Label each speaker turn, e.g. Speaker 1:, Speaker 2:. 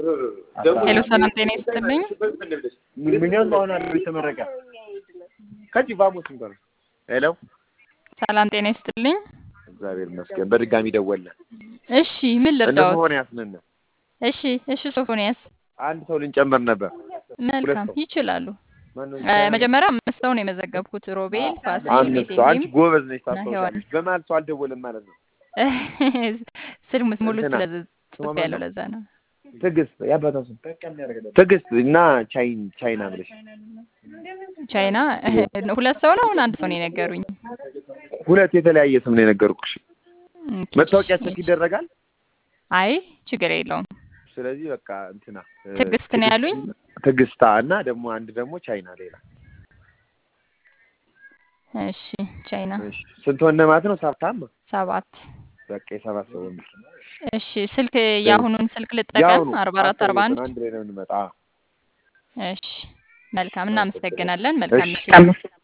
Speaker 1: ሄሎ ሰላም ጤና ይስጥልኝ።
Speaker 2: ምንም አሁን አለ የተመረቀ ከዚህ ቫሞስ እንኳን ሄሎ
Speaker 1: ሰላም ጤና ይስጥልኝ።
Speaker 2: እግዚአብሔር ይመስገን በድጋሚ ደወለ።
Speaker 1: እሺ ምን
Speaker 2: እነ
Speaker 1: ልርዳዎት?
Speaker 2: ሶፎንያስ ነን።
Speaker 1: እሺ እሺ ሶፎንያስ
Speaker 2: አንድ ሰው ልንጨምር ነበር።
Speaker 1: መልካም
Speaker 2: ሰው።
Speaker 1: ይችላሉ።
Speaker 2: ማነው
Speaker 1: እ፣ መጀመሪያ አምስት ሰው ነው የመዘገብኩት። ሮቤል፣ ፋሲል፣
Speaker 2: አምስት ሰው። አንቺ
Speaker 1: ቤቴልሄም
Speaker 2: ጎበዝ ነሽ
Speaker 1: እና ሔዋን።
Speaker 2: ታስታውሻለሽ። በመሀል ሰው አልደወለም ማለት ነው።
Speaker 1: ስል ሙሉ
Speaker 2: እንትና፣
Speaker 1: ስለጽፍ
Speaker 2: ስሟ ማን
Speaker 1: ያለው
Speaker 2: ነው?
Speaker 1: ለዛ ነው።
Speaker 2: ትዕግስት ያባታ ስም ትዕግስት እና ቻይን ቻይና ብለሽ
Speaker 1: ቻይና ሁለት ሰው ነው አሁን አንድ ሰው ነው የነገሩኝ።
Speaker 2: ሁለት የተለያየ ስም ነው የነገርኩሽ።
Speaker 1: ኦኬ፣
Speaker 2: መታወቂያ
Speaker 1: እሺ።
Speaker 2: ቸክ ይደረጋል።
Speaker 1: አይ ችግር የለውም።
Speaker 2: ስለዚህ በቃ እንትና እ፣
Speaker 1: ትዕግስት ነው ያሉኝ?
Speaker 2: ትዕግስታ እና ደግሞ አንድ ደግሞ ቻይና ሌላ
Speaker 1: እሺ ቻይና
Speaker 2: እሺ ስንት ሆነ ማለት ነው? ሰብታም
Speaker 1: ሰባት
Speaker 2: በቃ የሰባት ሰው ወንድ
Speaker 1: እሺ ስልክ የአሁኑን ስልክ ልጠቀም
Speaker 2: ያሁኑ
Speaker 1: አርባ አራት አርባ አንድ
Speaker 2: አንድ ላይ ነው የምንመጣ።
Speaker 1: እሺ መልካም እናመሰግናለን መልካም ምሽት